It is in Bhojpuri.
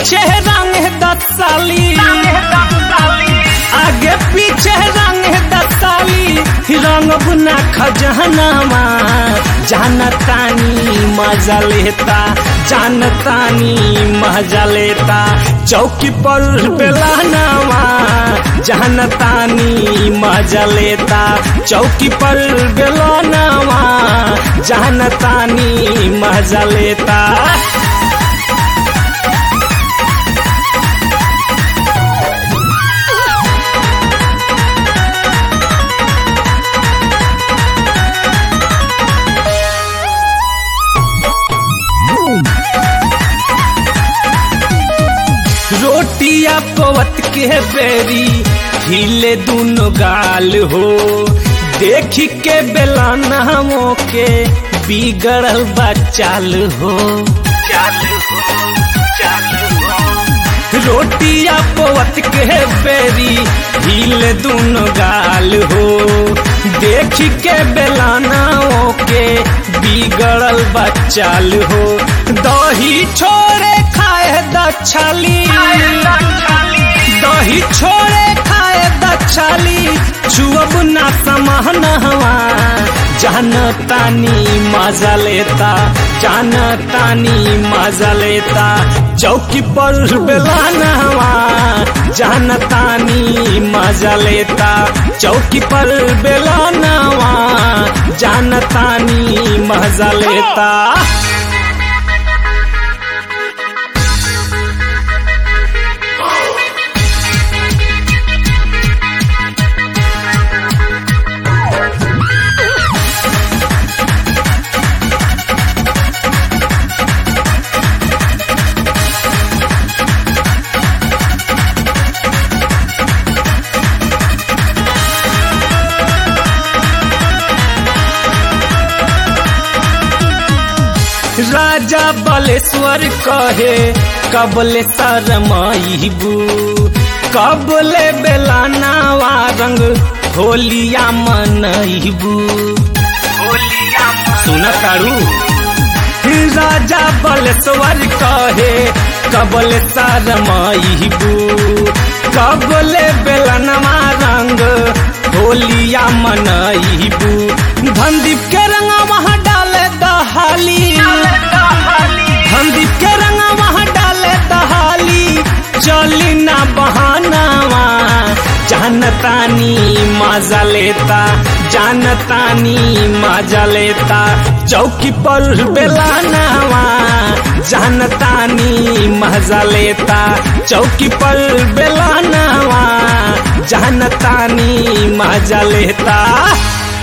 पीछे रंग दसाली आगे पीछे रंग दसाली रंग बुना खजहनामा जानतानी मजा लेता जानतानी मजा लेता चौकी पर बेलानामा जानतानी मजा लेता चौकी पर बेलानामा जानतानी मजा लेता रोटिया पवत के बेरी हिले दुनो गाल हो देख के बेलाना के बिगड़ल बा चाल हो रोटिया पवत के बेरी हिले दुनो गाल हो देख के बेलाना के बिगड़ल बा चाल हो दही छोड़े खाए दछाली दही छोड़े खाए दछाली छुअब ना समहन हवा जान तानी मजा लेता जान तानी मजा लेता चौकी पर बेलाना हवा जान तानी मजा लेता चौकी पर बेलाना हवा जान तानी मजा लेता राजा बलेश्वर कहे कबले शरमाइबू कबले बेलानावा रंग होलिया मनइबू सुन तारू राजा बलेश्वर कहे कबले शरमाइबू कबले बेलनवा रंग होलिया मनइबू धनदीप के रंगा वहाँ डाले दहाली धनदीप के रंगा वहाँ डाले दहाली चली ना बहानावा जानतानी मजा लेता जानतानी मजा लेता चौकी पर बेलानावा जानतानी मजा लेता चौकी पर बेलानावा जानतानी मजा लेता